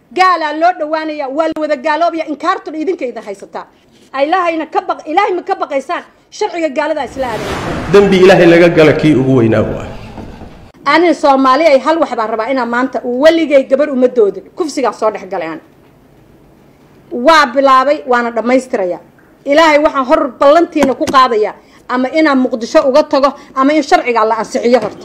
gaalaa loo dhawaanaya waa la wada gaaloobaya inkaartun idinka idin haysataa ilahayna ka baq ilaahay ma ka baqaysaan sharciga gaaladaa isla aaday dembi ilaahay laga gala kii ugu weynaa waa anina soomaali ay hal wax baan rabaa inaa maanta weligay gabar uma doodin kufsigaa soo dhex galay aan waa bilaabay waana dhammaystiraya ilaahay waxaan hor ballantiina ku qaadaya ama inaan muqdisho uga tago ama in sharciga la ansixiyo horta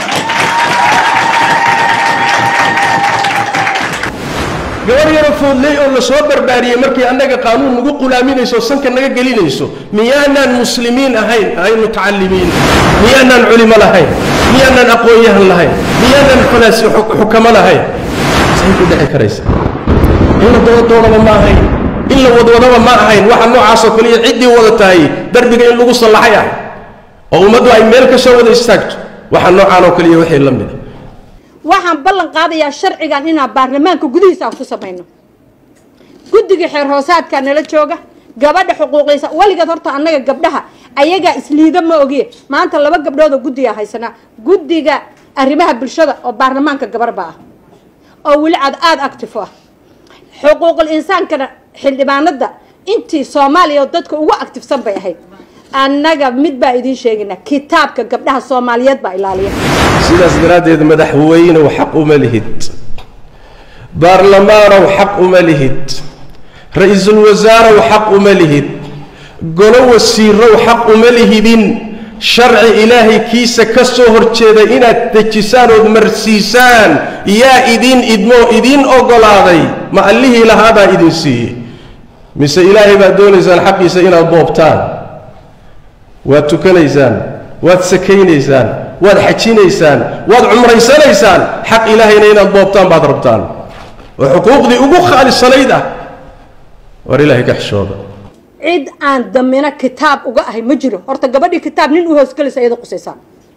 gabar yaro foodley oo la soo barbaariyey markii annaga qaanuun nagu qulaaminayso oo sanka naga gelinayso miyaanaan muslimiin ahayn ahayn mutacalimiin miyaanaan culimo lahayn miyaanaan aqoon-yahan lahayn miyaanaan falaasi xukamo lahayn say ku dhici karaysa in la doodoonaba ma ahayn in la wadwadaba ma ahayn waxa noocaasoo kaliya ciddii wada tahay darbiga in lagu sallaxay ah oo ummaddu ay meel ka soo wada istaagto waxa noocaan oo kaliya wixii la mida waxaan ballan qaadayaa sharcigan inaan baarlamaanka gudihiisa aan ku samayno guddiga xeer hoosaadkaa nala jooga gabadha xuquuqiisa weligeed horta annaga gabdhaha ayagaa isliida ma ogiye maanta laba gabdhood oo guddigaa haysanaa guddiga arrimaha bulshada oo baarlamaanka gabarba ah oo weli aad aada active ah xuquuqul insaankana xildhibaanada intii soomaaliya dadka ugu actifsan bay ahayd annaga mid baa idiin sheegaynaa kitaabka gabdhaha soomaaliyeed baa ilaaliya sidaas daraaddeed madaxweynow xaq uma lihid baarlamaanow xaq uma lihid ra-iisul wasaarow xaq uma lihid golo wasiirow xaq uma lihidin sharci ilaahay kiisa ka soo horjeeda inaad dejisaan ood marsiisaan yaa idiin idmoo idiin oggolaaday ma allihii lahaadaa idin siiyey mise ilaahay baad doonaysaan xaqiisa inaad boobtaan waad tukanaysaan waad sakaynaysaan waad xajinaysaan waad cumraysanaysaan xaq ilaahayna inaad boobtaan baad rabtaan oo xuquuqdii ugu khaalisanayd ah war ilaahay ka xishooda cid aan damina kitaab uga ahay ma jiro horta gabadhii kitaab nin u hoosgelaysa iyada qusaysaa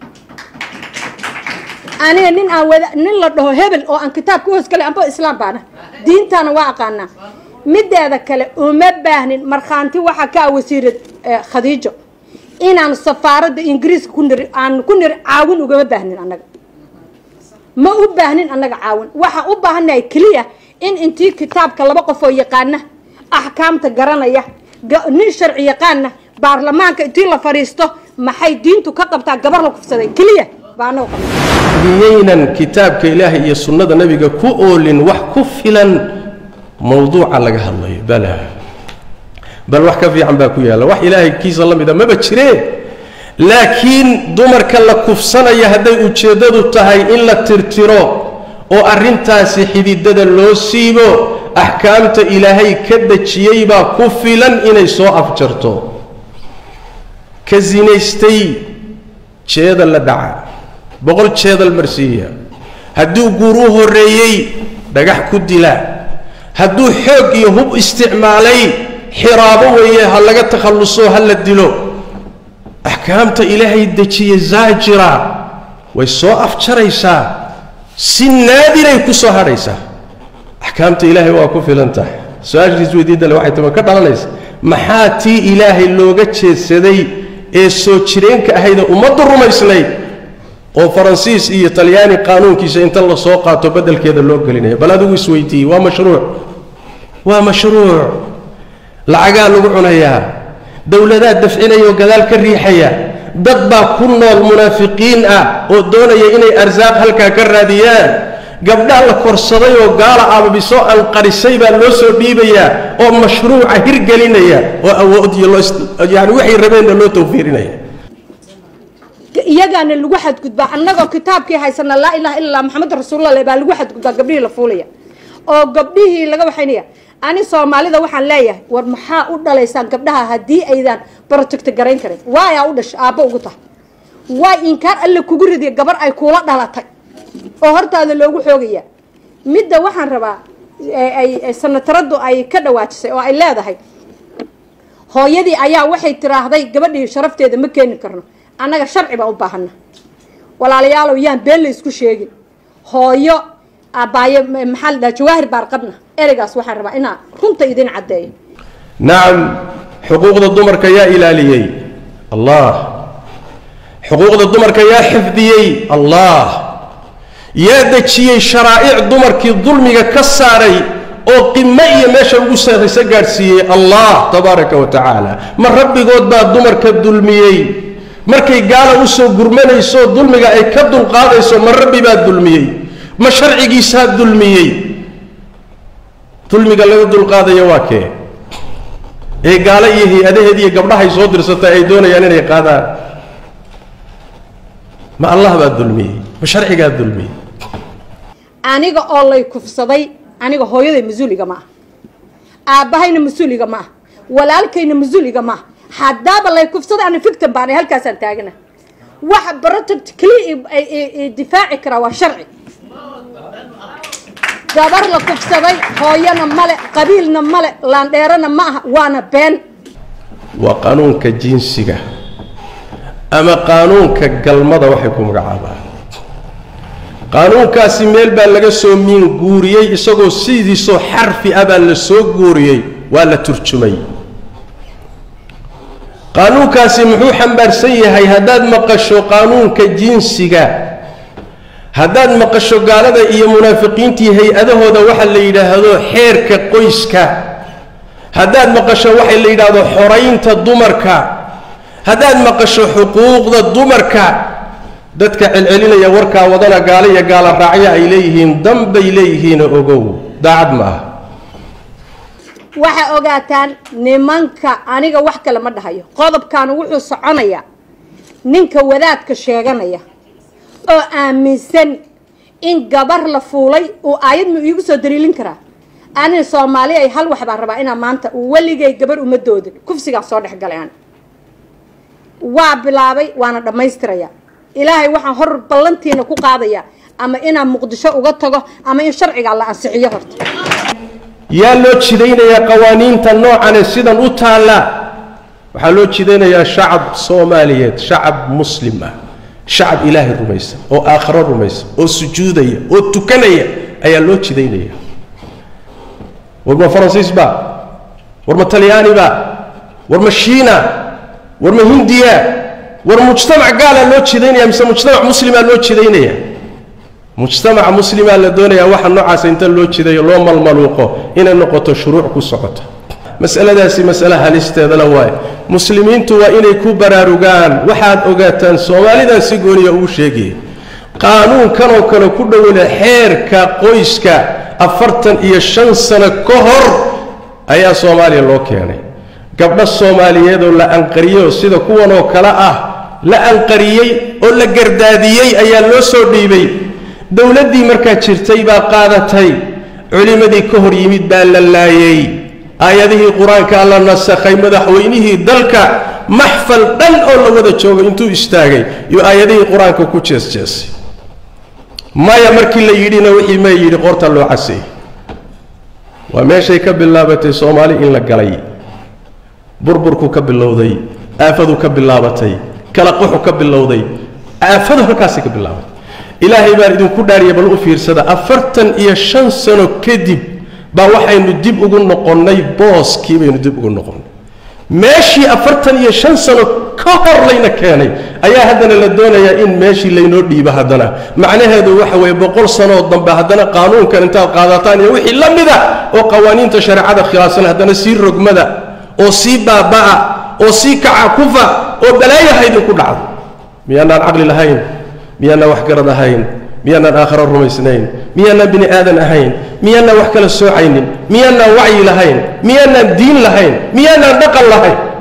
aniga nin aan wada nin la dhaho hebel oo aan kitaabka u hoosgelay amba islaam baana diintaana waa aqaanaa mideeda kale uma baahnin markhaanti waxaa ka ah wasiirad khadiijo inaan safaaradda ingiriiska ku niri aan ku niri caawin ugama baahnin annaga ma u baahnin annaga caawin waxaa u baahannahay keliya in intii kitaabka laba qof oo yaqaana axkaamta garanaya nin sharci yaqaana baarlamaanka intii la fadhiisto maxay diintu ka qabtaa gabar la kufsaday keliya baa annaga qabna miyaynan kitaabka ilaahay iyo sunnada nebiga ku oolin wax ku filan mawduuca laga hadlayo bala bal wax ka fiican baa ku yaalla wax ilaahay kiisa la mida maba jiree laakiin dumarka la kufsanaya hadday ujeeddadu tahay in la tirtiro oo arrintaasi xididada loo siibo axkaamta ilaahay ka dejiyey baa ku filan inay soo afjarto ka sinaystay jeedal la dhaca boqol jeedal marsiiya hadduu guur u horreeyey dhagax ku dila hadduu xoog iyo hub isticmaalay xiraabo weeye ha laga takhalluso ha la dilo axkaamta ilaahay dejiye zaajira way soo afjaraysaa si naadiray ku soo hadhaysaa axkaamta ilaahay waa ku filan tahay su-aashiis weydiidale waxay tama ka dhalanaysa maxaa tii ilaahay looga jeedsaday ee soo jireenka ahaydee ummaddu rumaysnayd oo faransiis iyo talyaani qaanuunkiisa inta la soo qaato beddelkeeda loo gelinaya bal adigu isweydiiyey waa mashruuc waa mashruuc lacagaa lagu cunayaa dowladaa dafcinaya oo gadaal ka riixaya dad baa ku nool munaafiqiin ah oo doonaya inay arsaaq halkaa ka raadiyaan gabdhaa la korsaday oo gaala aababisoo anqarisay baa loo soo dhiibayaa oo mashruuca hirgelinaya oo awood iyo loo yani waxay rabeenna loo tawfiirinaya iyagaana lagu xadgudbaa annagoo kitaabkii haysana laa ilaha illa allah maxamed rasuulullah baa lagu xadgudbaa gabdhihii la fuulaya oo gabdhihii laga waxaynaya ani soomaalida waxaan leeyahay war maxaa u dhalaysaan gabdhaha haddii aydan project garayn karin waayaa u dhasha aabbo ugu tahay waay inkaar alle kugu ridiya gabar ay kuula dhalatay oo hortaada loogu xoogaya midda waxaan rabaa ay sanataradu ay ka dhawaajisay oo ay leedahay hooyadii ayaa waxay tiraahday gabadhii sharafteeda ma keeni karno annaga sharci baa u baahana walaalayaalow yaan been la isku sheegin hooyo abaaye maxaa la dhaha jawaahir baarqabna ereygaas waxaan rabaa inaa runta idin caddeeyo nacam xuquuqda dumarka yaa ilaaliyey allah xuquuqda dumarka yaa xifdiyey allah yaa dejiyey sharaa'ic dumarkii dulmiga ka saaray oo qimo iyo meesha ugu sarraysa gaadhsiiyey allah tabaaraka wa tacaala ma rabbigood baa dumarka dulmiyey markay gaala u soo gurmanayso dulmiga ay ka dulqaadayso ma rabbi baa dulmiyey ma sharcigiisaa dulmiyey dulmiga laga dulqaadaya waa kee ee gaalo iyo hay-adaheed iyo gabdhahay soo dirsatay ay doonayaan inay qaadaan ma allah baa dulmiyey ma sharcigaa dulmiyey aniga oo lay kufsaday aniga hooyaday mas-uuliga ma ah aabbahayna mas-uuliga ma ah walaalkayna mas-uuliga ma ah haddaaba lay kufsaday ana fictan baana halkaasaan taagana waxa protect keliya difaaci karaa waa sharci gabar la kufsaday hooyana male qabiilna male laandheerana ma aha waana been waa qaanuunka jinsiga ama qaanuunka galmada waxay ku magacaabaan qaanuunkaasi meel baa laga soo miin guuriyey isagoo sidiisoo xarfi ah baa la soo guuriyey waa la turjumay qaanuunkaasi muxuu xambaarsan yahay haddaad maqasho qaanuunka jinsiga haddaad maqasho gaalada iyo munaafiqiintii hay-adahooda waxa la yidhaahdo xeerka qoyska haddaad maqasho waxa la yidhaahdo xoraynta dumarka haddaad maqasho xuquuqda dumarka dadka celcelinaya warkaa wadana gaalo iyo gaala raacya ay leeyihiin danbay leeyihiina ogow daacad ma ah waxaa ogaataan nimanka aniga wax kale ma dhahayo qodobkan wuxuu soconayaa ninka wadaadka sheeganaya oo aaminsan in gabar la fuulay uu aayad ma iigu soo daliilin karaa aniga soomaali ay hal wax baan rabaa inaa maanta weligay gabar uma doodin kufsigaa soo dhex galay ani waa bilaabay waana dhammaystiraya ilaahay waxaan hor ballantiina ku qaadaya ama inaan muqdisho uga tago ama in sharcigaa la ansixiyo horta yaa loo jidaynayaa qawaaniinta noocane sidan u taalla waxaa loo jidaynayaa shacab soomaaliyeed shacab muslim ah shacab ilaahay rumaysan oo aakhiro rumaysan oo sujuudaya oo tukanaya ayaa loo jidaynaya war ma faransiis ba war ma talyaani ba war ma shiina war ma hindiya war mujtamac gaalaa loo jidaynaya mise mujtamac muslimaa loo jidaynaya mujtamaca muslimaa la doonayaa waxa noocaasa inta loo jidayo loo malmaluuqo inay noqoto shuruuc ku socoto masaladaasi masale halisteedala waaye muslimiintu waa inay ku baraarugaan waxaad ogaataan soomaalidan si gooniya uu sheegaya qaanuunkanoo kale ku dhowle xeerka qoyska afartan iyo shan sano ka hor ayaa soomaaliya loo keenay gabdho soomaaliyeed oo la anqariyey oo sida kuwanoo kale ah la anqariyey oo la gardaadiyey ayaa loo soo dhiibay dowladdii markaa jirtay baa qaadatay culimmadii ka hor yimid baa la laayey aayadihii qur-aankaa la nasakhay madaxweynihii dalka maxfal dhan oo la wada joogo intuu istaagay iyo aayadihii qur-aanka ku jeesjeesay maya markii la yidhina wixii ma yidhi qoorta loo casay waa meeshay ka bilaabatay soomaali in la galay burburku ka bilowday aafadu ka bilaabatay kala quxu ka bilowday aafadu halkaasay ka bilaabatay ilaahay baan idinku dhaariya bal u fiirsada afartan iyo shan sano kadib baa waxaynu dib ugu noqonnay booskii baynu dib ugu noqonnay meeshii afartan iyo shan sano ka hor layna keenay ayaa haddana la doonayaa in meeshii laynoo dhiibo haddana macnaheedu waxa weeye boqol sanoo dambe haddana qaanuunkan intaad qaadataan iyo wixii la mida oo qawaaniinta shareecada khilaafsan haddana sii rogmada oo sii baaba'a oo sii kaca kufa oo balaayaha idinku dhacdo miyaanaan caqli lahayn miyaanaan waxgarad ahayn miyaanaan aakharo rumaysnayn miyaanaan bini aadan ahayn miyaanaan wax kala soocaynin miyaanaan wacyi lahayn miyaanaan diin lahayn miyaanaan dhaqan lahayn